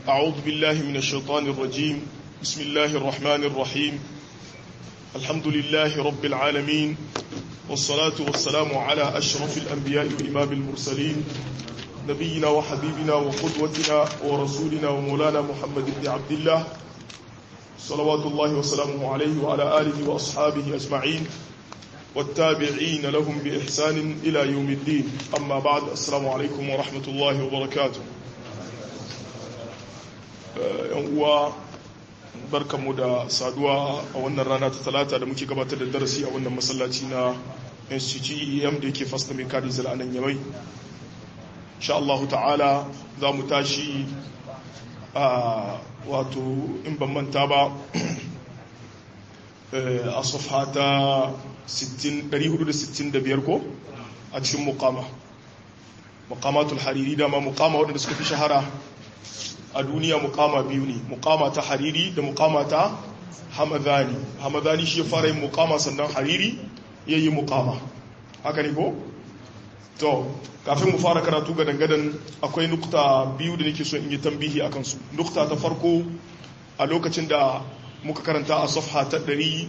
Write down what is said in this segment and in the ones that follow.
أعوذ بالله من الشيطان الرجيم بسم الله الرحمن الرحيم الحمد لله رب العالمين والصلاة والسلام على أشرف الأنبياء وإمام المرسلين نبينا وحبيبنا وقدوتنا ورسولنا ومولانا محمد بن عبد الله صلوات الله وسلامه عليه وعلى آله وأصحابه أجمعين والتابعين لهم بإحسان إلى يوم الدين أما بعد السلام عليكم ورحمة الله وبركاته uwa barkanmu da saduwa a wannan rana ta talata da muke gabatar da darasi a wannan masallaci na institute em da yake fasta mai kadi zala nan yamai insha Allah ta'ala za mu tashi a wato in ban manta ba a safha ta 465 ko a cikin mukama mukamatul hariri dama mukama waɗanda suka fi shahara a duniya mukama biyu ne mukama ta hariri da mukama ta hamadani hamadani shi ya fara yin mukama sannan hariri ya yi mukama haka ne ko? to kafin mu fara karatu ga dangadan akwai nukta biyu da nake so in yi tambihi a kansu nukta ta farko a lokacin da muka karanta a safha ta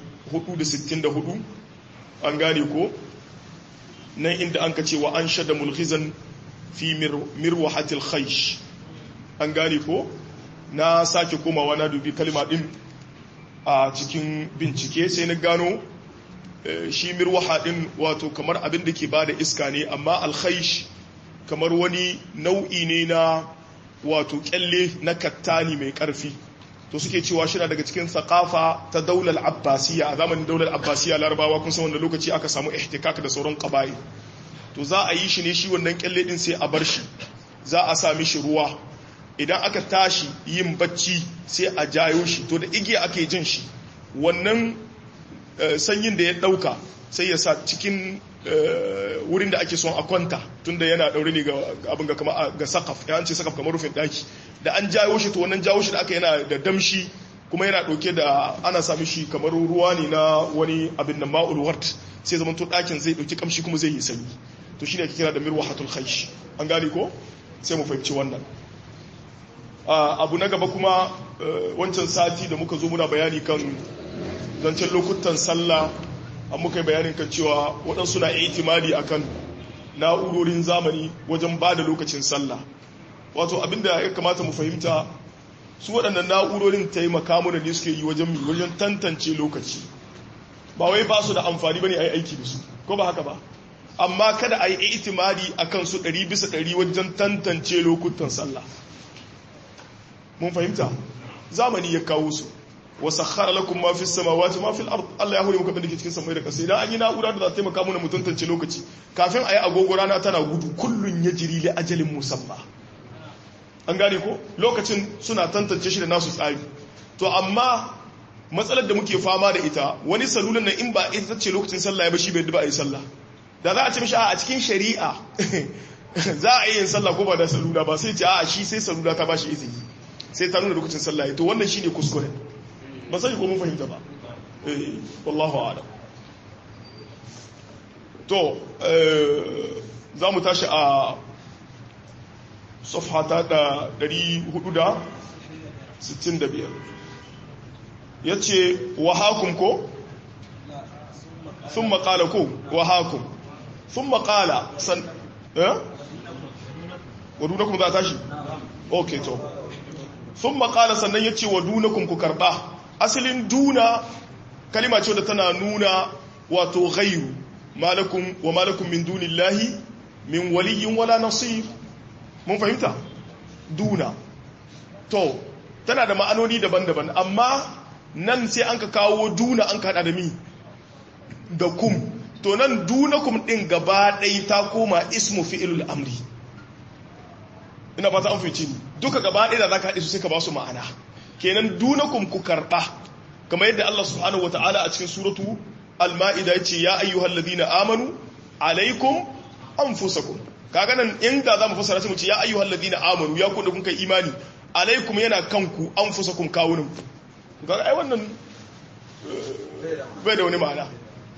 464 an gane ko nan inda an ka ce wa an shada mulhizan fi mirwahatil khaish an gane ko na sake komawa na dubi kalma din a cikin bincike sai na gano shi mirwaha din wato kamar abin da ke bada iska ne amma alkhaish kamar wani nau'i ne na wato kyalle na kattani mai karfi to suke cewa shi daga cikin sakafa ta daular abbasiya a zamanin daular abbasiya larabawa kun san wanda lokaci aka samu ihtikak da sauran qaba'i to za a yi shi ne shi wannan kyalle din sai a bar shi za a sami shi ruwa idan aka tashi yin bacci sai a jayo shi to da igiya ake jin shi wannan sanyin da ya dauka sai ya sa cikin wurin da ake son a kwanta tunda yana daure ne ga abin ga kama ga sakaf ya ce sakaf kamar rufin daki da an jayo shi to wannan jawo shi da aka yana da damshi kuma yana dauke da ana sami shi kamar ruwa ne na wani abin da ma'ul wart sai zaman to dakin zai dauki kamshi kuma zai yi sanyi to shine ake kira da mirwahatul khaysh an gane ko sai mu fahimci wannan abu na gaba kuma wancan sati da muka zo muna bayani kan zancen lokutan sallah an muka yi bayanin kan cewa waɗansu na itimadi a kan na'urorin zamani wajen ba da lokacin sallah wato abinda ya kamata mu fahimta su waɗannan na'urorin taimaka mana ne suke yi wajen mi wajen tantance lokaci ba wai ba su da amfani ba ne a yi aiki da su ko ba haka ba amma kada a yi itimadi a kan su ɗari bisa ɗari wajen tantance lokutan sallah mun fahimta zamani ya kawo su wa sakhara lakum ma fis samawati ma fil ard Allah ya hore muku abin da ke cikin samai da ƙasa idan an yi na'ura da za ta taimaka mana mu tantance lokaci kafin a yi agogo rana tana gudu kullun yajri li ajalin musamma an gane ko lokacin suna tantance shi da nasu tsari to amma matsalar da muke fama da ita wani salulan nan in ba ita ce lokacin sallah ya ba shi bai ba a yi sallah da za a ce mishi a cikin shari'a za a yi yin sallah ko ba da salula ba sai ce a shi sai salula ta ba shi izini sai ta nuna lokacin sallah to wannan shine kuskure ba sai ko mun fahimta ba eh wallahu a'lam to za mu tashi a safhata da 465 yace wa hakum ko thumma qala ko wa hakum thumma qala san eh wadunakum za tashi okay to sun makala sannan ya ce wa dunakun ku karɓa asalin duna kalima ce da tana nuna wato ghairu malakun wa malakun min dunillahi min waliyin wala nasir mun fahimta duna to tana da ma'anoni daban-daban amma nan sai an ka kawo duna an ka da mi da kum to nan dunakum ɗin gaba ɗai ta koma ismu fi'ilul amri ina ba ta an fice ni duka gaba ɗaya da za ka haɗe su sai ka ba su ma'ana kenan dunakum ku karɓa kamar yadda Allah subhanahu wa ta'ala a cikin suratu al-ma'ida ya ce ya ayyuhal ladina amanu alaikum anfusakum kaga nan inda za mu fassara sai mu ce ya ayyuhal ladina amanu ya ku da kun kai imani alaikum yana kanku anfusakum kawunan kaga ai wannan bai da wani ma'ana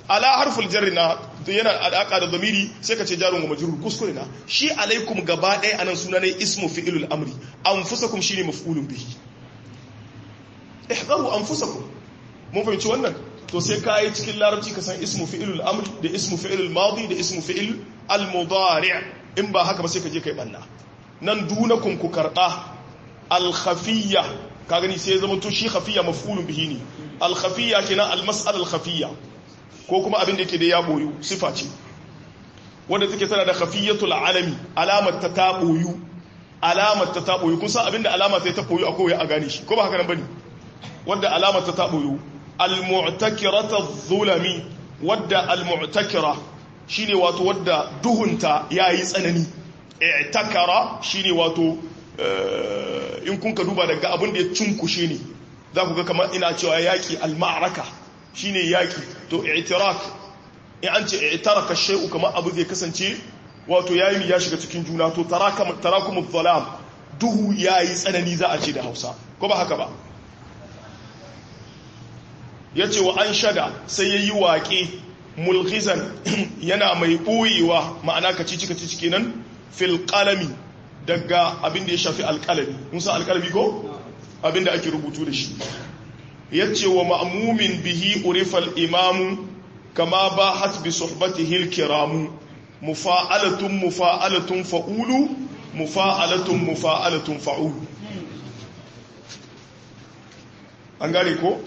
ala harful jarri na yana alaka da zamiri sai ka ce jarun wa majrur kuskure na shi alaikum gaba ɗaya anan suna ne ismu fi'ilul amri anfusakum shine maf'ulun bihi ihdaru anfusakum mun fahimci wannan to sai ka yi cikin larabci ka san ismu fi'ilul amri da ismu fi'ilul madi da ismu fi'il al mudari' in ba haka ba sai ka je kai banna nan dunakum ku karba al khafiyya ka gani sai ya zama to shi khafiyya maf'ulun bihi ne al khafiyya kenan al mas'al al khafiyya ko kuma abin da yake da ya boyu sifa ce wanda take tana da khafiyatul alami alamar ta ta boyu alamar ta ta boyu kun san abin da alama sai ta boyu akwai a gane shi ko ba haka nan bane wanda alamar ta ta boyu al mu'takirata zulami wadda al mu'takira shine wato wadda duhunta yayi tsanani i'takara shine wato in kun ka duba daga abin da ya cinkushe ne za ku ga kamar ina cewa yaki al ma'araka shine yaki to i'tirak in an ce i'taraka shay'u kamar abu zai kasance wato yayi ya shiga cikin juna to tarakam tarakumuz zalam duhu yayi tsanani za a ce da Hausa ko ba haka ba yace wa an shada sai yayi waƙe mulghizan yana mai boyewa ma'ana kacici kacici kenan fil qalami daga abin da ya shafi alqalami mun san alqalami ko abin da ake rubutu da shi yace wa ma'mumin bihi urifal imamu kama ba hat bi suhbatihi alkiramu mufa'alatun mufa'alatun fa'ulu mufa'alatun mufa'alatun fa'ulu an gane ko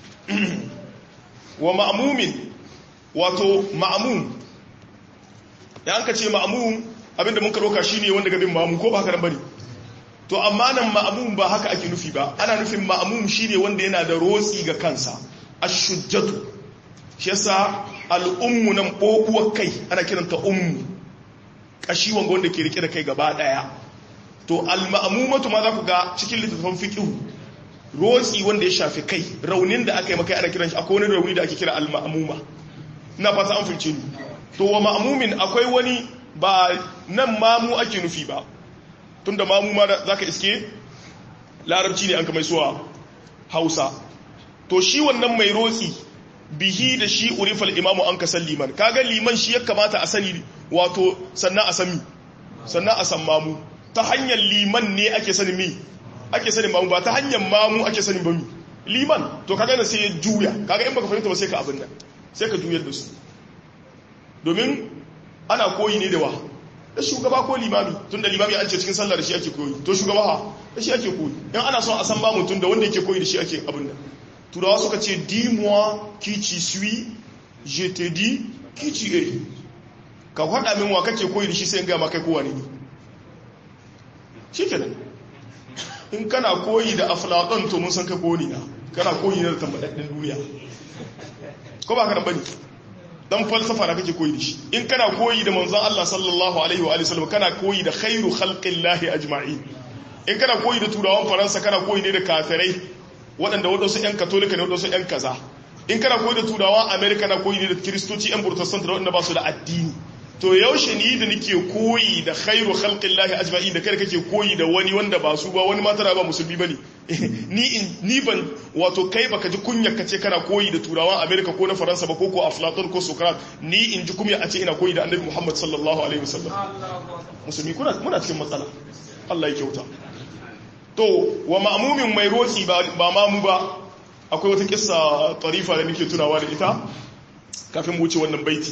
wa ma'mumin wato ma'mum ya an ka ce ma'mum abinda mun karoka shine wanda gabin ma'mum ko ba haka nan bane to amma nan ma'amum ba haka ake nufi ba ana nufin ma'amum shine wanda yana da rotsi ga kansa ashujjatu shi yasa al'ummu nan bobuwar kai ana kiranta ummu kashi wanga wanda ke rike da kai gaba daya to al-ma'mumatu ma za ku ga cikin littattafan fiqh rotsi wanda ya shafi kai raunin da aka yi maka ana kiran shi akwai wani rauni da ake kira al-ma'muma ina fata an fice ni to wa ma'mumin akwai wani ba nan mamu ake nufi ba tunda mamu ma za ka iske larabci ne an kamar suwa hausa to shi wannan mai rotsi bihi da shi urifal imamu an kasan liman kaga liman shi ya kamata a sani wato sannan a sami sannan a san mamu ta hanyar liman ne ake sani mi ake sani mamu ba ta hanyar mamu ake sani ba mi liman to kaga na sai ya juya kaga in baka fahimta ba sai ka abin nan sai ka juyar da su domin ana koyi ne da wa da shugaba ko limami tun da limami an ce cikin sallah da shi ake koyi to shugaba ha da shi ake koyi in ana son a san ba mutum da wanda yake koyi da shi ake abin nan turawa suka ce dis-moi qui tu suis je te dis qui tu es ka faɗa min wa kake koyi da shi sai in gama kai kowa ne ni shi kenan in kana koyi da aflaton to mun san kai koyi na kana koyi na da tambadaddin duniya ko ba ka nan bane dan falsafa da kake koyi da shi in kana koyi da manzon Allah sallallahu alaihi wa sallam kana koyi da khairu khalqillahi ajma'in in kana koyi da turawan faransa kana koyi ne da kafirai waɗanda waɗansu ƴan katolika ne waɗansu ƴan kaza in kana koyi da turawan america na koyi ne da kiristoci ƴan protestant da waɗanda ba su da addini to yaushe ni da nake koyi da khairu khalqillahi ajma'in da kai kake koyi da wani wanda ba su ba wani ma tana ba musulmi bane ni in ni ban wato kai baka ji kunya kace kana koyi da turawan America ko na Faransa ba ko ko Aflatun ko Socrates ni in ji kunya a ce ina koyi da Annabi Muhammad sallallahu alaihi wasallam musulmi kuna muna cikin matsala Allah ya kyauta to wa ma'mumin mai roki ba ba mamu ba akwai wata kissa tarifa da nake tunawa da ita kafin mu wuce wannan baiti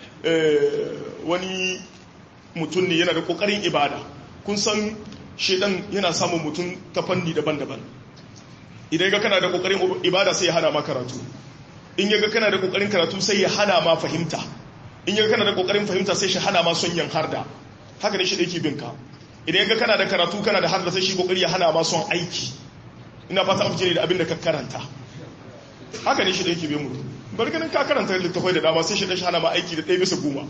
wani mutum ne yana da kokarin ibada kun san shedan yana samun mutum ta fanni daban-daban idan ga kana da kokarin ibada sai ya hana ma karatu in ya ga kana da kokarin karatu sai ya hana ma fahimta in ya ga kana da kokarin fahimta sai shi hana ma son yin harda haka ne shi da yake binka idan ya ga kana da karatu kana da harda sai shi kokari ya hana ma son aiki ina fata an fice da abin da ka karanta haka ne shi da yake bin mutum bari ganin ka karanta littafai da dama sai shi dashi hana ma aiki da ɗaya bisa goma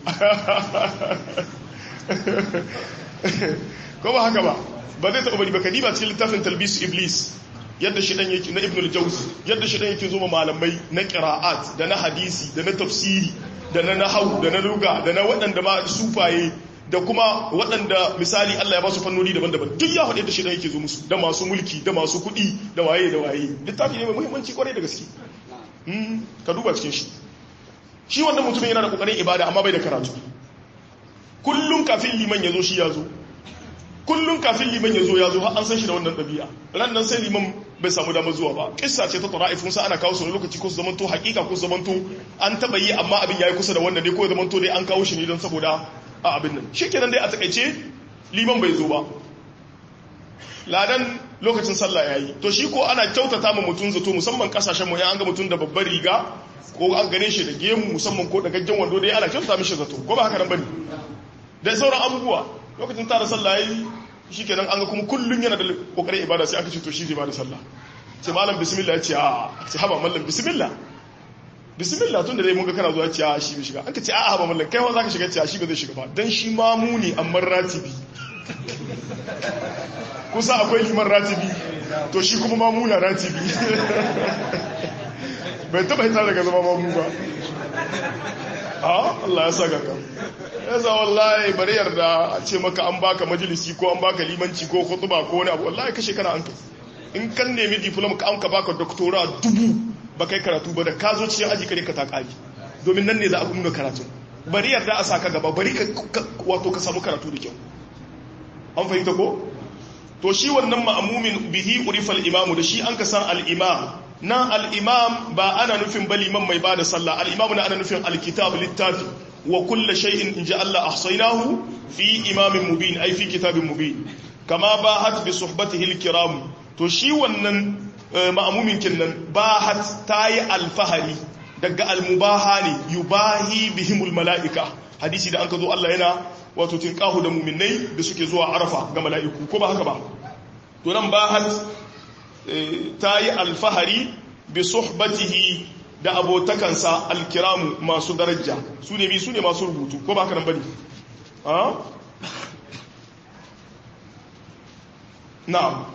ko ba haka ba ba zai taɓa bari ba kadiba cikin littafin talbis iblis yadda shi ɗan yake na ibn al-jawzi yadda shi ɗan yake zo malamai na qira'at da na hadisi da na tafsiri da na nahwu da na luga da na waɗanda ma sufaye da kuma waɗanda misali Allah ya ba su fannoni daban-daban duk ya faɗi da shi ɗan yake zo musu da masu mulki da masu kuɗi da waye da waye littafi ne mai muhimmanci kwarai da gaske ka duba cikin shi shi wannan mutumin yana da kokarin ibada amma bai da karatu kullum kafin liman ya zo shi ya zo kullum kafin liman ya zo ya zo har an san shi da wannan ɗabi'a ran nan sai liman bai samu damar zuwa ba kissa ce ta tara'ifun sa ana kawo su lokaci ko su zamanto hakika ko su zamanto an taba yi amma abin yayi kusa da wannan dai ko ya zamanto dai an kawo shi ne don saboda a abin nan shikenan dai a takaice liman bai zo ba ladan lokacin sallah yayi to shi ko ana kyautata ma mutun zato musamman kasashen mu ya an ga mutun da babbar riga ko an gane shi da gemu musamman ko da gaggen wando dai ana kyautata mishi zato ko ba haka nan bane da sauran abubuwa lokacin tara sallah yayi shikenan an ga kuma kullun yana da kokarin ibada sai aka ce to shi zai bada sallah sai malam bismillah ya ce a sai haba mallam bismillah bismillah tun da dai mun ga kana zuwa ce a shi bai shiga an ka ce a haba mallam kai wa zaka shiga ce a shi ba zai shiga ba dan shi ma muni amma ratibi kusa akwai liman ratibi to shi kuma mamuna ratibi bai taba hita daga zama mamu ba a Allah ya sa gaga ya za wallahi bari yarda a ce maka an baka majalisi ko an baka limanci ko khutba ko wani abu wallahi kashe kana an kai in kan nemi diploma ka an ka baka doctora dubu ba kai karatu ba da ka zo cikin aji kare ka ta kari domin nan ne za a nuna karatu bari yarda a saka gaba bari ka wato ka samu karatu da kyau an fahimta ko to shi wannan ma'amumin bihi urifal imamu da shi an ka san al-imam nan al-imam ba ana nufin baliman mai bada sallah al-imam na ana nufin al-kitab littafi wa kullu shay'in inja Allah ahsaynahu fi imamin mubin ai fi kitabin mubin kama bahat bi suhbatihi al-kiram to shi wannan ma'amumin kinnan bahat tayi alfahari daga al-mubaha ne yubahi bihimul mala'ika hadisi da an ka zo Allah yana wato tinkahu da muminai da suke zuwa arafa ga mala'iku ko ba haka ba to nan bahat ta yi alfahari bi suhbatihi da abotakansa alkiramu masu daraja su ne bi su ne masu rubutu ko ba haka nan bane ha na'am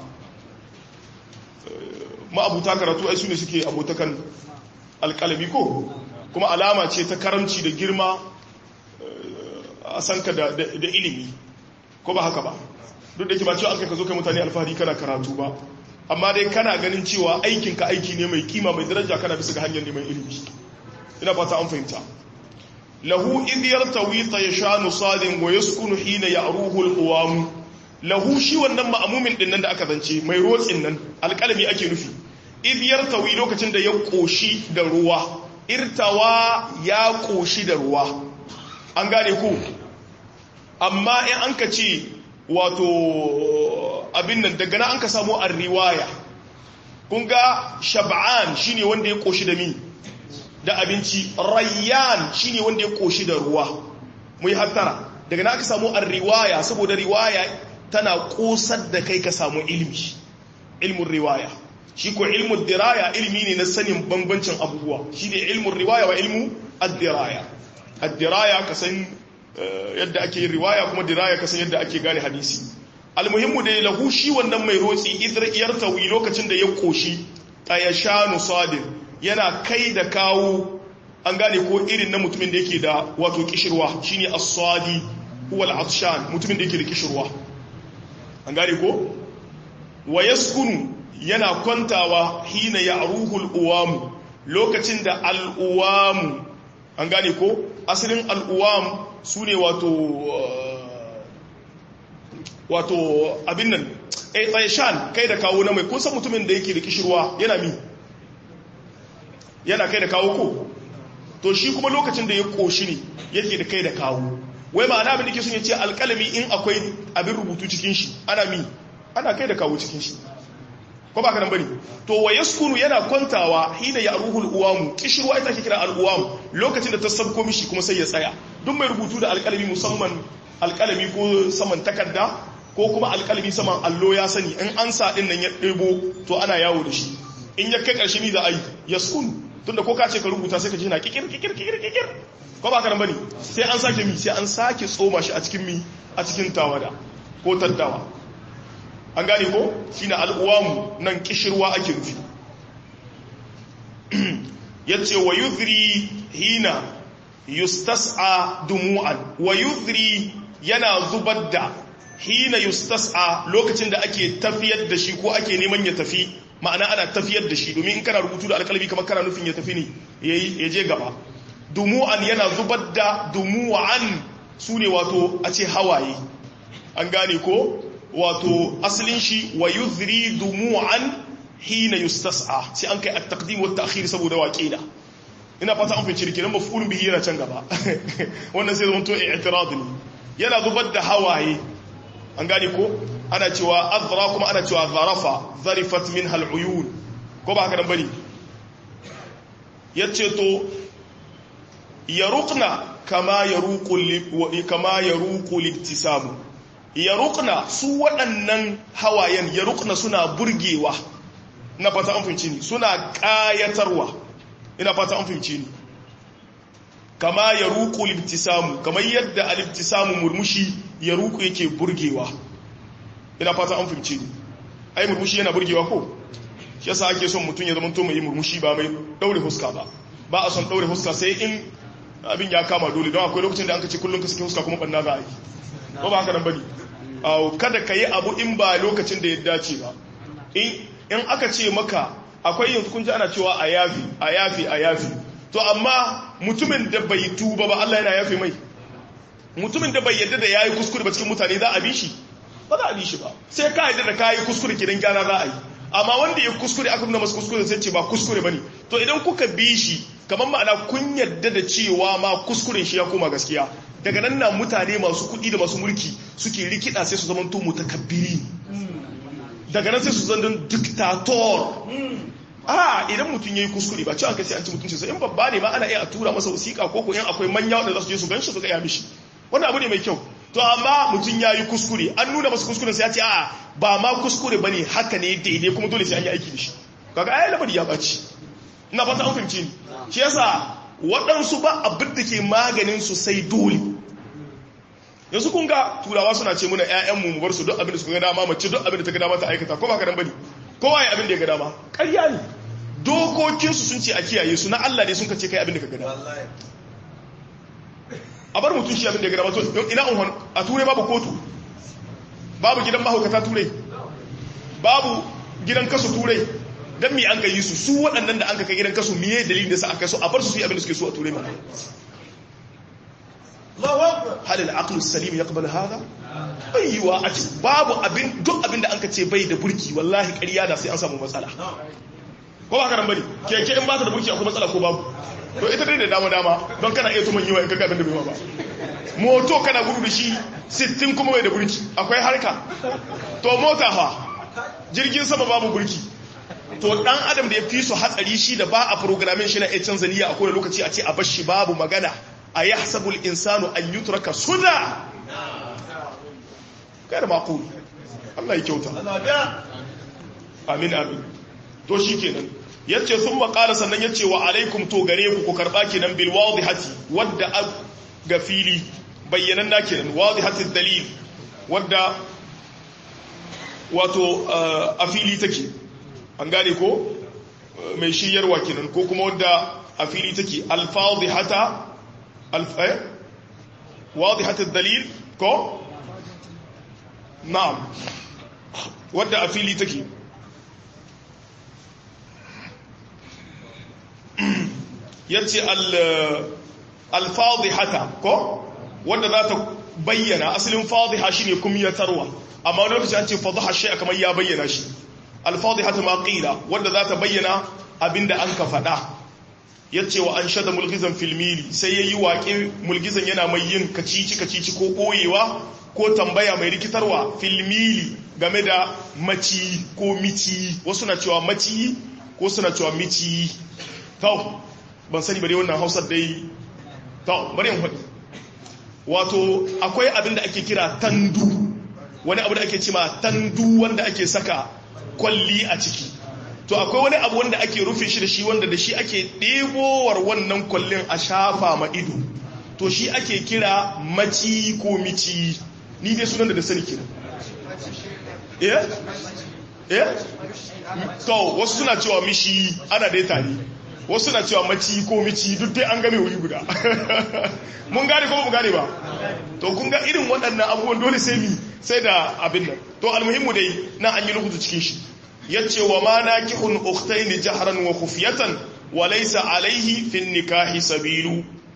ma'abuta karatu ai su ne suke abotakan alkalami ko kuma alama ce ta karamci da girma a san ka da ilimi ko ba haka ba duk da ke ba cewa an kai ka zo kai mutane alfahari kana karatu ba amma dai kana ganin cewa aikinka aiki ne mai kima mai daraja kana bisa ga hanyar neman ilimi ina fata an fahimta lahu idh yartawi tayshanu sadin wa yaskunu hina ya'ruhu al-qawam lahu shi wannan ma'amumin din nan da aka zance mai rotsin nan alƙalami ake nufi idh yartawi lokacin da ya koshi da ruwa irtawa ya koshi da ruwa an gane ku amma in an ka ce wato abin nan daga na an ka samu an riwaya kun ga shab'an shine wanda ya koshi da mi da abinci rayyan shine wanda ya koshi da ruwa mu yi hattara daga na aka samu an riwaya saboda riwaya tana kosar da kai ka samu ilmi ilmin riwaya shi ko ilmin diraya ilmi ne na sanin bambancin abubuwa shi ne ilmin riwaya wa ilmu ad-diraya ad-diraya ka san yadda ake yin riwaya kuma diraya ka san yadda ake gane hadisi almuhimmu da lahu shi wannan mai rotsi idriyar tawi lokacin da ya koshi tayashanu sadin yana kai da kawo an gane ko irin na mutumin da yake da wato kishirwa shine as-sadi huwa al-atshan mutumin da yake da kishirwa an gane ko wa yaskunu yana kwantawa hina ya'ruhu al-uwam lokacin da al-uwam an gane ko asalin al-uwam sune wato wato abin nan eh tsayashan kai da kawo na mai kun san mutumin da yake da kishirwa yana mi yana kai da kawo ko to shi kuma lokacin da ya koshi ne yake da kai da kawo wai ma'ana abin da ke sun yace alƙalami in akwai abin rubutu cikin shi ana mi ana kai da kawo cikin shi ko ba ka nan bane to wa yaskunu yana kwantawa hina ya ruhul uwamu kishirwa ita ke kira al uwam lokacin da ta sabko mishi kuma sai ya tsaya duk mai rubutu da alƙalami musamman alƙalami ko saman takarda ko kuma alƙalami saman allo ya sani in an sa din nan ya ɗebo to ana yawo da shi in ya kai ƙarshe ni za a yi yaskunu tunda ko ka ce ka rubuta sai ka ji na kikir kikir kikir kikir ko ba ka nan bane sai an sake mi sai an sake tsoma shi a cikin mi a cikin tawada ko taddawa an gane ko shine al'uwamu nan kishirwa ake nufi yace wa yudhri hina yustas'a dumu'an wa yudhri yana zubar da hina yustas'a lokacin da ake tafiyar da shi ko ake neman ya tafi ma'ana ana tafiyar da shi domin in kana rubutu da alƙalami kamar kana nufin ya tafi ne ya je gaba dumu'an yana zubar da dumu'an su ne wato a ce hawaye an gane ko wato asalin shi wa yuzri dumu'an hina yustas'a sai an kai at-taqdim wa at-ta'khir saboda waƙila ina fata an fice kenan maf'ulun bihi yana can gaba wannan sai zama to i'tirad ne yana zubar da hawaye an gane ko ana cewa azra kuma ana cewa zarafa zarifat minha al-uyun ko ba haka nan bane yace to yaruqna kama yaruqu kama yaruqu liktisamu yaruqna su waɗannan hawayen yaruqna suna burgewa ina fata an fahimci ni suna ƙayatarwa ina fata an fahimci ni kama yaruqu liktisamu kamar yadda al-ibtisamu murmushi yaruqu yake burgewa ina fata an fahimci ni ai murmushi yana burgewa ko shi yasa ake son mutum ya zama to mai murmushi ba mai daure huska ba ba a son daure huska sai in abin ya kama dole don akwai lokacin da an kace kullum ka sake huska kuma banna za a yi ko ba haka nan bane kada ka yi abu in ba lokacin da ya dace ba in aka ce maka akwai yanzu kun ji ana cewa a yafi a yafi a yafi to amma mutumin da bai tuba ba Allah yana yafi mai mutumin da bai yadda da yayi kuskure ba cikin mutane za a bi shi ba za a bi shi ba sai ka yadda da kayi kuskure kidan gyara za a yi amma wanda ya kuskure aka nuna masa kuskure sai ce ba kuskure bane to idan kuka bi shi kamar ma'ana kun yadda da cewa ma kuskuren shi ya koma gaskiya daga nan na mutane masu kuɗi da masu mulki suke rikida sai su zamanto mutakabbiri daga nan sai su zandun diktator a idan mutum yayi kuskure ba cewa kai sai an ci mutunci sai in babba ne ma ana iya a tura masa wasiƙa ko ko in akwai manya wanda za su je su ganshi su ga ya mishi wannan abu ne mai kyau to amma mutum yayi kuskure an nuna masa kuskure sai ya ce a ba ma kuskure bane haka ne daidai kuma dole sai an yi aiki da shi kaga ai lamari ya baci ina fata an fahimci ni shi yasa waɗansu ba abin da ke maganin su sai dole yanzu kun ga turawa suna ce muna ƴaƴanmu mu bar su duk abin da suka ga dama mace duk abin da ta ga dama ta aikata ko ba ka dan bane kowa ya abin da ya ga dama ƙarya ne dokokinsu sun ce a kiyaye su na Allah ne sun ka ce kai abin da ka ga dama a bar mutum shi abin da ya ga dama to ina unhon a turai babu kotu babu gidan mahaukata turai babu gidan kasu turai dan mi an ka yi su su waɗannan da an ka kai gidan kasu miye dalilin da sa aka so a bar su su yi abin da suke so a turai ma hal al-aqlu salim yaqbal hada aiwa a babu abin duk abin da anka ce bai da burki wallahi ƙarya da sai an samu matsala ko ba karan bane keke in ba ta da burki akwai matsala ko babu to ita dai da dama dama don kana iya tuman yiwa in kaga abin da bai ba moto kana gudu da shi 60 kuma bai da burki akwai harka to mota fa jirgin sama babu burki to dan adam da ya fi su hatsari shi da ba a programming shi na iya canza niyya a kowane lokaci a ce a bar shi babu magana a ya hasabul insanu an yutraka suda kai da makul Allah ya kyauta amin amin to shi kenan yace sun makala sannan yace wa alaikum to gare ku ku karba kenan bil wadihati wadda ga fili bayyanan na kenan wadihati dalil wadda wato a fili take an gane ko mai shiryarwa kenan ko kuma wadda a fili take alfadihata الف... ايه واضحة الدليل كو نعم ودى أفيلي تكي يتي الفاضحة كو ودى ذات بينا أصل فاضحة شيني كم يتروى أما نوكس أنت فضح الشيء كما يبين شيء الفاضحة ما قيل ودى ذات بينا أبند أنك فدا ya ce wa an shada mulgizan filmili sai ya yi waƙe mulgizan yana mai yin kacici kacici ko ɓoyewa ko tambaya mai rikitarwa filmili game da maci ko mici wasu na cewa maci ko suna cewa mici tau ban sani bari wannan hausar dai tau bari yin haɗi wato akwai abin da ake kira tandu wani abu da ake cima tandu wanda ake saka kwalli a ciki to akwai wani abu wanda ake rufe shi da shi wanda da shi ake ɗebowar wannan kwallon a shafa ma ido to shi ake kira maci ko mici ni dai sunan da da sani kira eh eh to wasu suna cewa mishi ana dai tare wasu suna cewa maci ko mici duk dai an game wuri guda mun gane ko ba mu gane ba to kun ga irin waɗannan abubuwan dole sai mi sai da abin nan to almuhimmu dai na an yi rubutu cikin shi yace wa ma nakihun ukhtayn jahran wa khufyatan wa laysa alayhi fi nikahi sabilu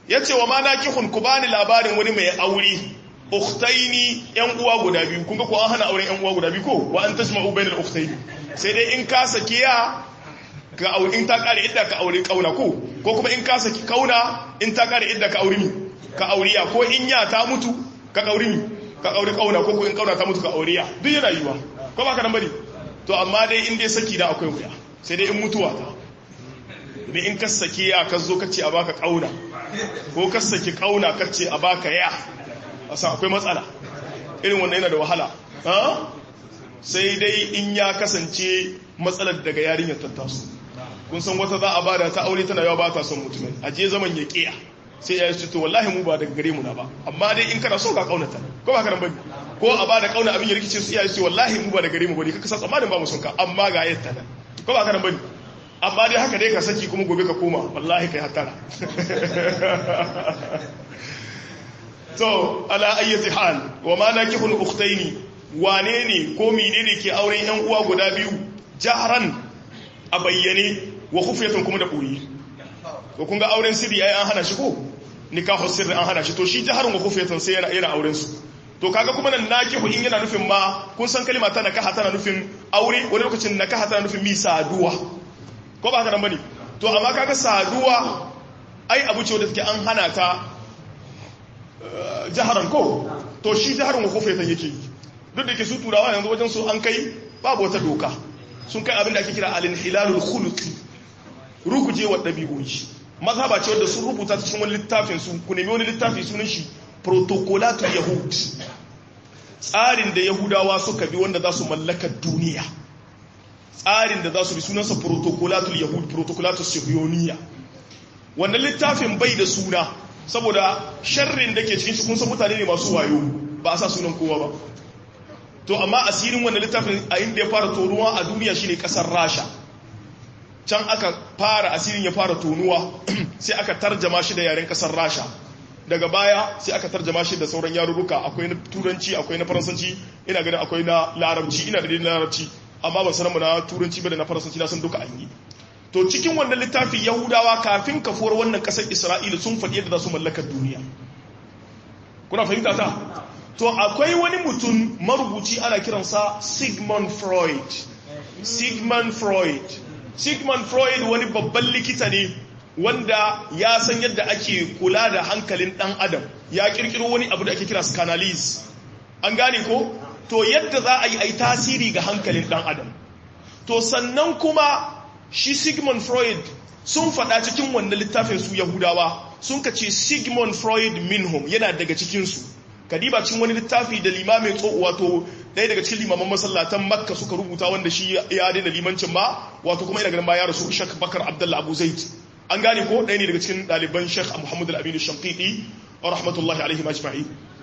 yace wa ma nakihun ku bani labarin wani mai aure ukhtaini yan uwa guda biyu kun ga ko an hana auren yan uwa guda biyu ko wa an tasma'u bainal ukhtaini sai dai in ka saki ya ka aure in ta kare idda ka aure kauna ko ko kuma in ka saki kauna in ta kare idda ka aure mi ka auriya ko in ya ta mutu ka aure mi ka aure kauna ko ko in kauna ta mutu ka auriya duk yana yiwa ko ba ka nan bari to amma dai in dai saki da akwai wuya sai dai in mutuwa ta da in ka saki ya ka zo ka ce a baka kauna ko ka saki kauna ka ce a baka ya a san akwai matsala irin wannan yana da wahala sai dai in ya kasance matsalar daga yarinyar tattasu kun san wata za a bada ta aure tana yawa ba ta son mutumin a je zaman ya kiya sai ya ce to wallahi mu ba daga gare mu na ba amma dai in kana so ka kaunata ko ba ka nan bane ko a bada kauna abin ya rikice su iyaye su wallahi mu ba daga gare mu bane kaka san tsammanin ba mu son ka amma ga yatta nan ko ba ka nan bane amma dai haka dai ka saki kuma gobe ka koma wallahi kai hatara to ala ayyati hal wa ma nakihul ukhtaini wane ne ko menene ke auren yan uwa guda biyu jahran a bayyane wa khufyatan kuma da boye ko kun ga auren sirri ai an hana shi ko nikahu sirri an hana shi to shi jaharun wa khufyatan sai yana yana auren su to kaga kuma nan nakihu in yana nufin ma kun san kalma ta nakaha tana nufin aure wani lokacin nakaha tana nufin mi saduwa ko ba haka nan bane to amma kaga saduwa ai abu ce wanda take an hana ta jaharan ko to shi jaharan wa khufyatan yake yi duk da ke su turawa yanzu wajen su an kai babu wata doka sun kai abin da ake kira al-hilalul khuluqi rugujewar dabi'o'i mazhaba ce wanda sun rubuta ta cikin wani littafin su ku nemi wani littafi sunan shi protocolatul yahud tsarin da yahudawa suka bi wanda za su mallaka duniya tsarin da za su bi sunansa protocolatul yahud protocolatul sihiyoniya wannan littafin bai da suna saboda sharrin da ke cikin shi kun san mutane ne masu wayo ba a sa sunan kowa ba to amma asirin wannan littafin a inda ya fara tonuwa a duniya shine kasar rasha can aka fara asirin ya fara tonuwa sai aka tarjama shi da yaren kasar rasha daga baya sai aka tarjama shi da sauran yarurruka akwai na turanci akwai na faransanci ina ganin akwai na larabci ina da na larabci amma ban sanar mu na turanci ba da na faransanci na san duka an yi to cikin wannan littafin yahudawa kafin kafuwar wannan kasar isra'ila sun faɗi yadda za su mallakar duniya kuna fahimta ta to akwai wani mutum marubuci ana kiransa sigmund freud sigmund freud sigmund freud wani babban likita ne wanda ya san yadda ake kula da hankalin dan adam ya kirkiro wani abu da ake kira scanalysis an gane ko to yadda za a yi ai tasiri ga hankalin dan adam to sannan kuma shi sigmund freud sun faɗa cikin wannan littafin su yahudawa sun kace sigmund freud minhum yana daga cikinsu kadiba cikin wani littafi da limamin tso wato ɗaya daga cikin limaman masallatan makka suka rubuta wanda shi ya daina limancin ma wato kuma ina ganin ba ya rasu shak bakar abdullah abu zaid an gane ko ɗaya ne daga cikin ɗaliban shek muhammad al-aminu shamqiti wa rahmatullahi alaihi majma'i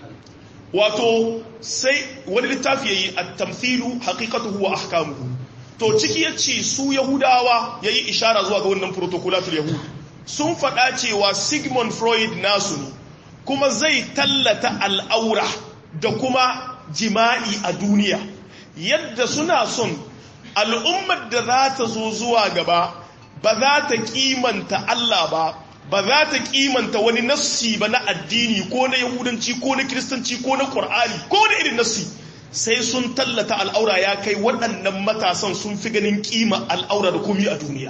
wato sai wani littafi yayi at-tamthilu haqiqatuhu wa ahkamuhu to ciki yace su yahudawa yayi ishara zuwa ga wannan protocolatul yahud sun faɗa cewa sigmund freud nasu ne kuma zai tallata al'aura da kuma jima'i a duniya yadda suna son al'ummar da za ta zo zuwa gaba ba za ta kimanta Allah ba ba za ta kimanta wani nassi ba na addini ko na yahudanci ko na kiristanci ko na ƙwar'ani ko na irin nassi sai sun tallata al'aura ya kai waɗannan matasan sun fi ganin kima al'aura da komi a duniya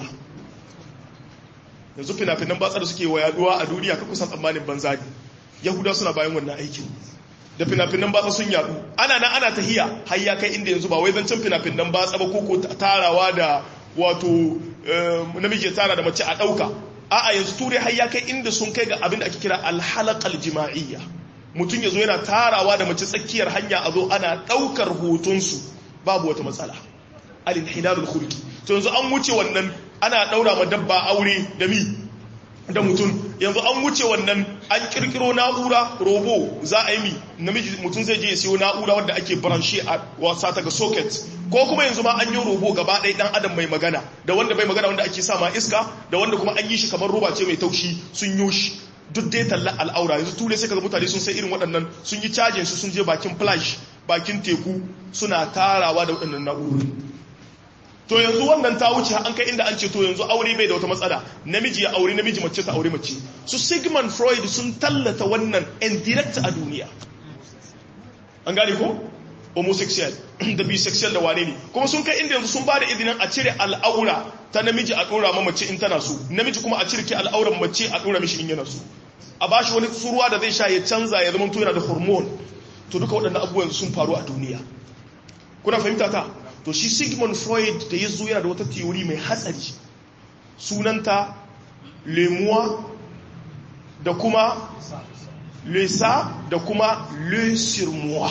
yanzu fina-finan batsa da suke wa yaduwa a duniya ka kusan tsammanin banza ne yahuda suna bayan wannan aikin da fina-finan batsa sun yadu ana nan ana tahiya har ya kai inda yanzu ba wai zancen fina-finan batsa ba koko tarawa da wato namiji tara da mace a ɗauka a'a yanzu turai har ya kai inda sun kai ga abin da ake kira alhalakal jima'iyya mutum ya zo yana tarawa da mace tsakiyar hanya a zo ana ɗaukar hotonsu babu wata matsala al-inhilalul khulqi to yanzu an wuce wannan ana ɗaura ma dabba aure da mi da mutum yanzu an wuce wannan an kirkiro na'ura robo za a yi mi namiji mutum zai je ya siyo na'ura wadda ake branche a wasa ta ga socket ko kuma yanzu ma an yi robo gaba ɗaya ɗan adam mai magana da wanda bai magana wanda ake sa ma iska da wanda kuma an yi shi kamar roba ce mai taushi sun yi shi duk dai talla al'aura yanzu ture sai kaga mutane sun sai irin waɗannan sun yi cajin su sun je bakin flash bakin teku suna tarawa da waɗannan na'urori to yanzu wannan ta wuce an kai inda an ce to yanzu aure bai da wata matsala namiji ya aure namiji mace ta aure mace su sigmund freud sun tallata wannan indirect a duniya an gane ko homosexual da bisexual da wane ne kuma sun kai inda yanzu sun ba da izinin a cire al'aura ta namiji a ɗora ma mace in tana so namiji kuma a cire al'auran mace a ɗora mishi in yana so a ba shi wani tsuruwa da zai sha ya canza ya zama yana da hormone to duka waɗannan abubuwan sun faru a duniya kuna fahimta ta to shi sigmund freud da ya zo yana da wata theory mai hatsari sunanta lemuwa da kuma lesa da kuma le surmoi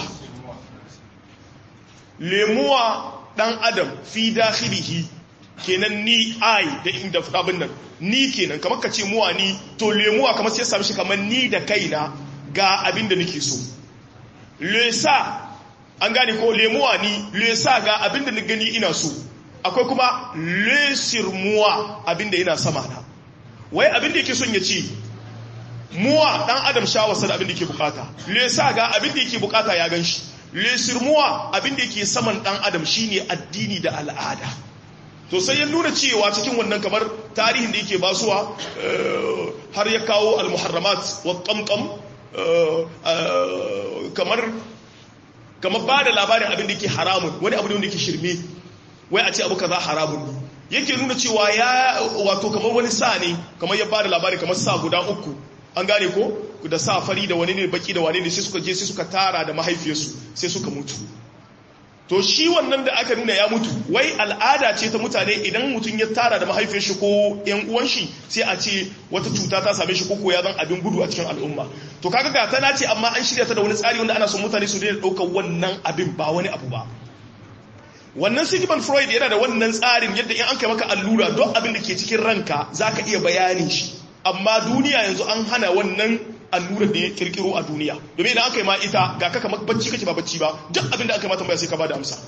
lemuwa dan adam fi dakhilihi kenan ni ai da inda abin nan ni kenan kamar ka ce muwa ni to lemuwa kamar sai sami shi kamar ni da kaina ga abin da nake so lesa an gane ko lemuwa ni lesa ga abin da ni gani ina so akwai kuma lesir muwa abin da ina sama na wai abin da yake son ya ce muwa dan adam shawarsa da abin da yake bukata lesa ga abin da yake bukata ya gan shi lesirmuwa abin da yake saman dan adam shine addini da al'ada to sai ya nuna cewa cikin wannan kamar tarihin da yake basuwa har ya kawo al-muharramat wa qamqam kamar kamar ba da labarin abin da yake haramun wani abu ne wanda yake shirme wai a ce abu kaza haramun ne yake nuna cewa ya wato kamar wani sa ne kamar ya ba da labari kamar sa guda uku an gane ko da sa fari da wani ne baki da wani ne sai suka je sai suka tara da mahaifiyarsu sai suka mutu to shi wannan da aka nuna ya mutu wai al'ada ce ta mutane idan mutum ya tara da mahaifiyar shi ko yan uwan shi sai a ce wata cuta ta same shi ko ya zan abin gudu a cikin al'umma to kaga ga tana ce amma an shirya ta da wani tsari wanda ana son mutane su daina daukar wannan abin ba wani abu ba wannan sigmund freud yana da wannan tsarin yadda in an kai maka allura don abin da ke cikin ranka zaka iya bayanin shi amma duniya yanzu an hana wannan allurar da ya kirkiro a duniya domin idan aka yi ma ita ga kaka bacci kake ba bacci ba duk abin da aka yi ma tambaya sai ka ba da amsa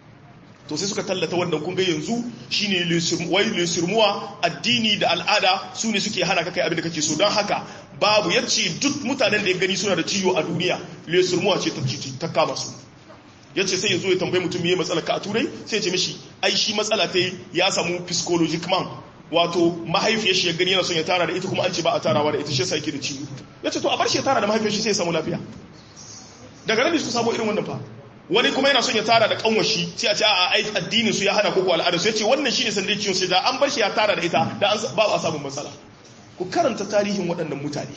to sai suka tallata wannan kun ga yanzu shine wai lesirmuwa addini da al'ada su ne suke hana ka kai abin da kake so don haka babu yace duk mutanen da ya gani suna da ciwo a duniya lesirmuwa ce ta kama su ya ce sai ya zo ya tambayi mutum ya matsala ka a turai sai ya ce mishi ai shi matsala ta ya samu psychologic man wato mahaifiyar shi ya gani yana son ya tara da ita kuma an ce ba a tarawa da ita shi sai yake da ciwo ya ce to a bar shi ya tara da mahaifiyar shi sai ya samu lafiya daga nan su samu irin wannan fa wani kuma yana son ya tara da kanwar shi sai a ce a ai addinin su ya hana koko al'ada su ya ce wannan shine sandai ciwon sai da an bar shi ya tara da ita da an ba a samun matsala ku karanta tarihin waɗannan mutane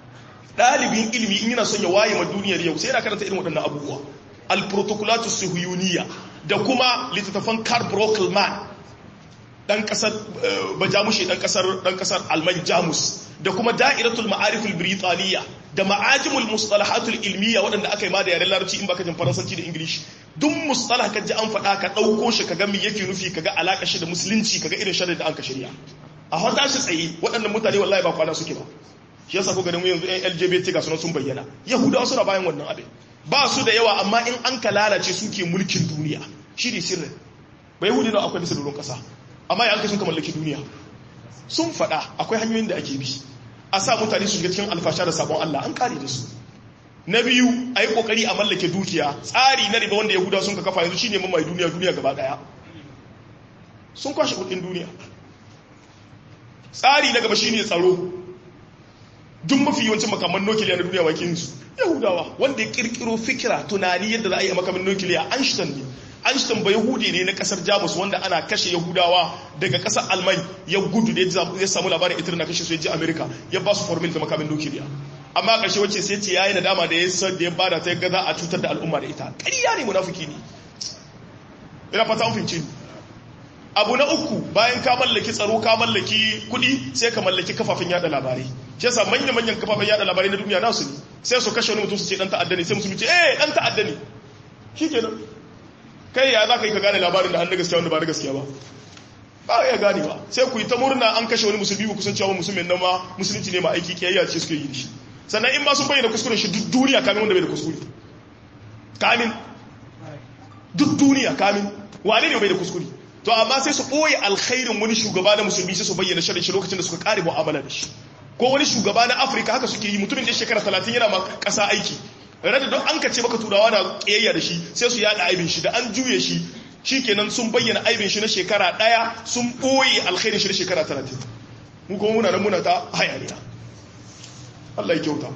ɗalibin ilimi in yana son ya waye ma duniyar yau sai yana karanta irin waɗannan abubuwa al-protocolatu suhuyuniya da kuma littattafan Karl Brockelman dan kasar bajamushe dan kasar dan kasar alman jamus da kuma da'iratul ma'arif al-britaniya da ma'ajimul mustalahatul ilmiya waɗanda aka yi ma da yaren larabci in baka jin faransanci da english duk mustalah ka ji an faɗa ka ɗauko shi ka ga me yake nufi ka ga alaƙa shi da musulunci ka ga irin sharri da an ka shirya a hota shi tsaye waɗannan mutane wallahi ba kwana suke ba shi yasa ko ganin yanzu yan lgbt ga sunan sun bayyana yahudawa suna bayan wannan abin ba su da yawa amma in an ka lalace suke mulkin duniya shi ne sirrin ba yahudi na akwai bisa doron ƙasa amma ya sun ka mallaki duniya sun faɗa akwai hanyoyin da ake bi a sa mutane su shiga cikin alfasha da sabon Allah an kare da su na biyu a yi ƙoƙari a mallake dukiya tsari na riba wanda yahuda sun ka kafa yanzu shine mamaye duniya duniya gaba ɗaya sun kwashe kuɗin duniya tsari na gaba shine tsaro duk mafi yawancin makaman nukiliya na duniya wakin su yahudawa wanda ya kirkiro fikira tunani yadda za a yi makamin nukiliya einstein ne Einstein ba Yahudi ne na kasar Jamus wanda ana kashe Yahudawa daga kasar Alman ya gudu da ya samu labarin ita na kashe su ya je Amerika ya ba su formula da makamin nukiliya. Amma ƙarshe wacce sai ce yayi nadama da ya san da ya bada ta ga za a cutar da al'umma da ita. Ƙarya ne munafiki ne. Ina fata an fince ni. Abu na uku bayan ka mallaki tsaro ka mallaki kuɗi sai ka mallaki kafafen yada labarai. Shi yasa manyan manyan kafafen yada labarai na duniya nasu ne. Sai su kashe wani mutum su ce dan ta'adda ne sai musulmi ce eh dan ta'adda ne. Shikenan. kai ya za ka yi ka gane labarin da an na gaskiya wanda ba na gaskiya ba ba ya gane ba sai ku yi ta murna an kashe wani musulmi ba kusan cewa musulmin nan ma musulunci ne ma aiki kiyayya ce suke yi da shi sannan in ma sun bayyana kuskuren shi duk duniya kamin wanda bai da kuskure kamin duk duniya kamin wane ne bai da kuskure to amma sai su ɓoye alkhairin wani shugaba na musulmi sai su bayyana shirin shi lokacin da suka kare mu'amala da shi ko wani shugaba na afirka haka suke yi mutumin da shekara talatin yana ma ƙasa aiki rada don an kace maka turawa na kiyayya da shi sai su yada aibin shi da an juye shi shikenan sun bayyana aibin shi na shekara daya sun boye alkhairin shi na shekara 30 mu kuma muna nan muna ta hayaniya Allah ya kyauta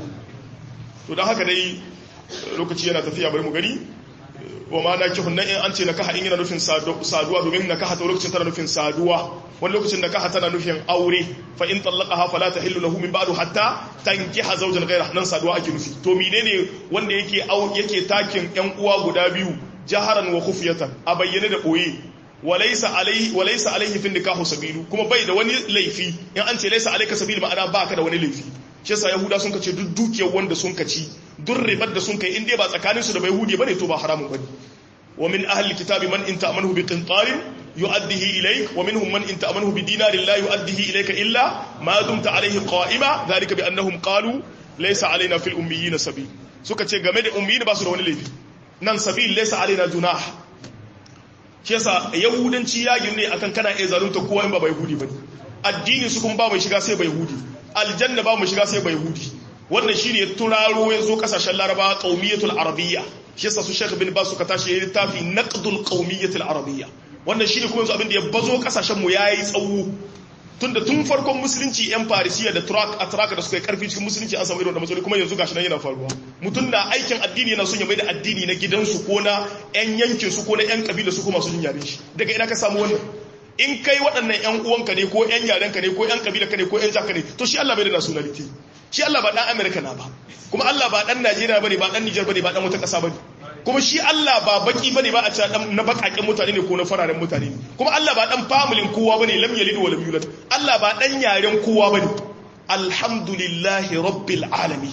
to dan haka dai lokaci yana tafiya bari mu gani wa ma na kihun nan in an ce nakaha in yana nufin saduwa domin nakaha ta lokacin tana nufin saduwa wani lokacin nakaha tana nufin aure fa in tallaqaha fala tahillu lahu min ba'du hatta tankiha zawjan ghayra nan saduwa ake nufi to menene wanda yake yake takin yan uwa guda biyu jaharan wa khufyatan a bayyane da boye walaysa alaihi walaysa alaihi fi nikahu sabilu kuma bai da wani laifi in an ce laysa alayka sabil ma'ana baka da wani laifi shi yasa yahuda sun kace duk dukiyar wanda sun kaci duk ribar da sun kai in dai ba tsakanin su da bai hudi bane to ba haramun bane wa min ahli kitabi man in ta'amahu bi qintarin yu'addihi ilayk wa minhum man in ta'amahu bi dinarin la yu'addihi ilayka illa ma dumta alayhi qa'ima dhalika bi annahum qalu laysa alaina fil ummiyina sabil suka ce game da ummiyin ba su da wani laifi nan sabil laysa alaina junah shi yasa yahudanci ya gine akan kana iya zalunta kowa in ba bai hudi bane addini su kuma ba mai shiga sai bai hudi aljanna ba mu shiga sai bai hudi wannan shine ya turaro ya zo kasashen laraba qaumiyatul arabiyya shi yasa su Sheikh bin Bas suka tashi yayin littafi naqdul qaumiyatul arabiyya wannan shine kuma yanzu abin da ya bazo kasashen mu yayi tsawo tunda tun farkon musulunci yan farisiya da turak atraka da suka yi karfi cikin musulunci an samu irin da matsaloli kuma yanzu gashi nan yana faruwa mutum na aikin addini yana son ya mai da addini na gidansu ko na yan yankin su ko na yan kabila su ko masu jin yaren shi daga ina ka samu wannan in kai waɗannan ‘yan uwanka ne ko ‘yan yarenka ne ko ‘yan ƙabila ne ko ‘yan jaka ne to shi Allah bai da nationality shi Allah ba ɗan Amerika na ba kuma Allah ba ɗan Najeriya ba ne ba ɗan Nijar ba ne ba ɗan wata ƙasa ba ne kuma shi Allah ba baki ba ne ba a ce na baƙaƙen mutane ne ko na fararen mutane ne kuma Allah ba ɗan familin kowa ba ne lam yalid wa lam yulad Allah ba ɗan yaren kowa ba ne alhamdulillahi rabbil alamin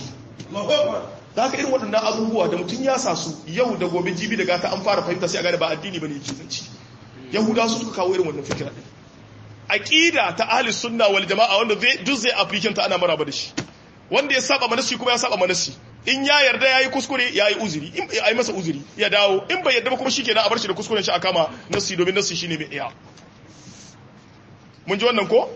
da haka irin waɗannan abubuwa da mutum ya sa su yau da gobe jibi da gata an fara fahimta sai a gane ba addini ba ne yake zanci yahuda su suka kawo irin wannan fikira din aqida ta ahli sunna wal jamaa wanda zai duk zai application ta ana maraba da shi wanda ya saba manasi kuma ya saba manasi in ya yarda yayi kuskure yayi uzuri in yayi masa uzuri ya dawo in bai yarda ba kuma shikenan a bar shi da kuskuren shi a kama nasi domin nasi shine mai iya mun ji wannan ko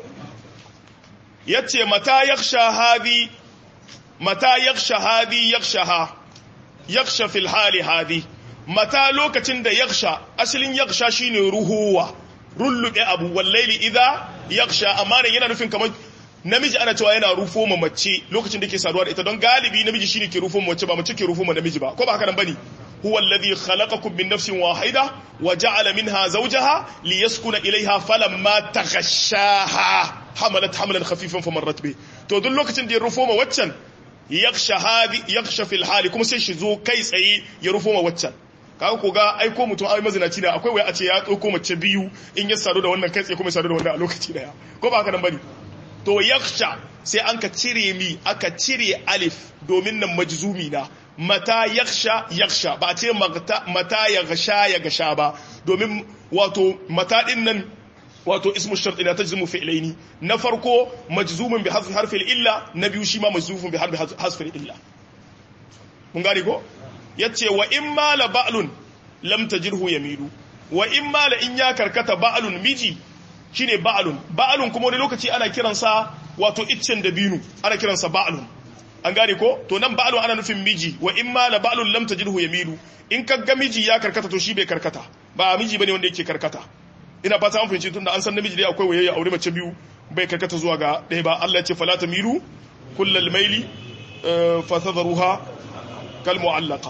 yace mata yakhsha hadi mata yakhsha hadi yakhshaha yakhsha fil hali hadi mata lokacin da yaksha asalin yaksha shine ruhuwa rullube abu wallaili idha yaksha amma ne yana nufin kamar namiji ana cewa yana rufo ma mace lokacin da ke saduwa da ita don galibi namiji shine ke rufo ma mace ba mace ke rufo ma namiji ba ko ba haka nan bane huwa alladhi khalaqakum min nafsin wahida wa ja'ala minha zawjaha liyaskuna ilayha falamma taghashaha hamalat hamlan khafifan famarrat bi to duk lokacin da ya rufo ma waccan yaksha hadi yaksha fil hali kuma sai shi zo kai tsaye ya rufo ma waccan kaga ko ga aiko mutum ai mazinaci da akwai wai a ce ya tsoko mace biyu in ya sadu da wannan kai tsaye kuma ya sadu da wannan a lokaci daya ko ba haka nan bane to yakhsha sai an ka cire mi aka cire alif domin nan majzumi na mata yakhsha yakhsha ba a ce mata ya gasha ya gasha ba domin wato mata din nan wato ismu shart ina tajzimu fi'laini na farko majzumun bi hasfi harfil illa na biyu shi ma majzumun bi harfi hasfil illa mun gane ko yace wa in mala ba'lun lam tajirhu yamilu wa in mala in ya karkata ba'lun miji shine ba'lun ba'lun kuma wani lokaci ana kiransa wato iccen dabinu ana kiransa ba'lun an gane ko to nan ba'lun ana nufin miji wa in mala ba'lun lam tajirhu yamilu in kaga miji ya karkata to shi bai karkata ba miji bane wanda yake karkata ina fata an fahimci tunda an san namiji dai akwai wayayya aure mace biyu bai karkata zuwa ga ɗaya ba Allah ya ce fala tamilu kullal maili fa tadharuha kal mu'allaqa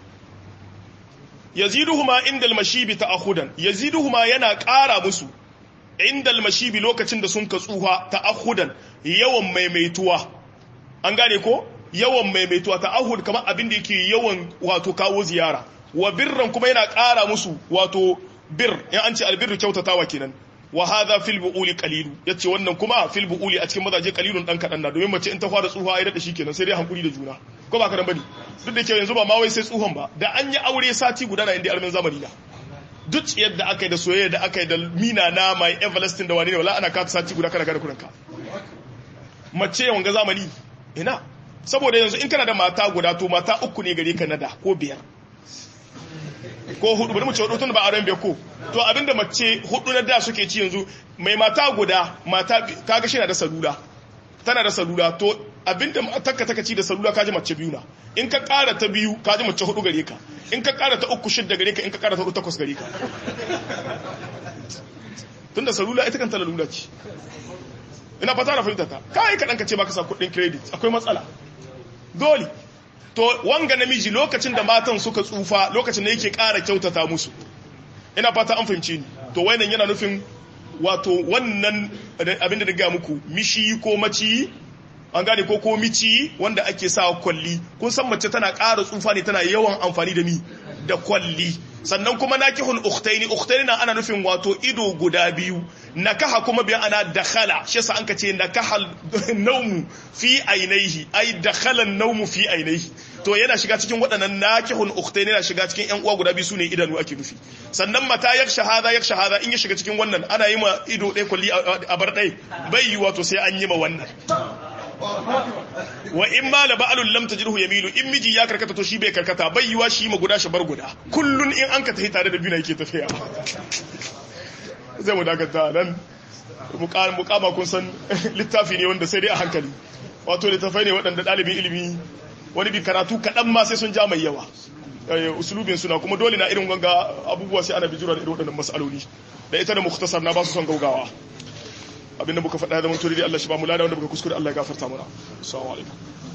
yaziduhuma inda almashibi ta'akhudan yaziduhuma yana ƙara musu inda almashibi lokacin da sun katsuha ta'akhudan yawan maimaituwa an gane ko yawan maimaituwa ta'ahud kamar abin da yake yawan wato kawo ziyara wa birran kuma yana ƙara musu wato bir in an ce albirru kyautatawa kenan wa hadha fil buuli qalilu yace wannan kuma fil buuli a cikin mazaje qalilun dan kadan na domin mace in ta fara tsuha ai da shi kenan sai dai hankuri da juna ko ba ka dan bane duk da ke yanzu ba ma wai sai tsuhon ba da an yi aure sati guda na inda armin zamani na duk yadda aka yi da soyayya da aka yi da mina na mai everlasting da wani ne wala ana ka sati guda kana kada kuranka mace yawan ga zamani ina saboda yanzu in kana da mata guda to mata uku ne gare ka nada ko biyar ko hudu bari mu ce hudu tun ba auren bai ko to abinda mace hudu na da suke ci yanzu mai mata guda mata kaga shi na da salula tana da salula to abinda takka taka ci da salula kaji mace biyu na in ka ƙara ta biyu kaji mace hudu gare ka in ka ƙara ta uku shidda gare ka in ka ƙara ta hudu takwas gare ka tunda salula ita kanta lalula ce ina fata na fahimta ta kai ka ka ce baka sa kuɗin credit akwai matsala dole to wanga namiji lokacin da matan suka tsufa lokacin da yake ƙara kyautata musu ina fata an fahimci ni to wannan yana nufin wato wannan abin da daga muku mishi ko maci an gane ko ko mici wanda ake sa kwalli kun san mace tana ƙara tsufa ne tana yawan amfani da mi da kwalli sannan kuma nakihul ukhtaini ukhtaini na ana nufin wato ido guda biyu nakaha kuma bi ana dakhala shi yasa an kace nakahal nawmu fi ainihi ai dakhala nawmu fi ainihi to yana shiga cikin waɗannan nakihul ukhtaini yana shiga cikin ƴan uwa guda biyu sune idanu ake nufi sannan mata yak shahada yak shahada in ya shiga cikin wannan ana yi ma ido ɗaya kulli a bar ɗaya bai yi wato sai an yi ma wannan wa in ma la ba'alul lam tajruhu yamilu in miji ya karkata to shi bai karkata bai yiwa shi ma guda shi bar guda kullun in an ka tafi tare da biyu yake tafiya zai mu dakata nan mukama kun san littafi ne wanda sai dai a hankali wato littafai ne waɗanda ɗalibin ilimi wani bi karatu kaɗan ma sai sun ja mai yawa usulubin suna kuma dole na irin ganga abubuwa sai ana bijira da irin waɗannan matsaloli da ita da muktasar na ba su son gaugawa abinda muka faɗa da mutum da Allah shi ba mu lada wanda muka kuskure Allah ya gafarta mana assalamu alaikum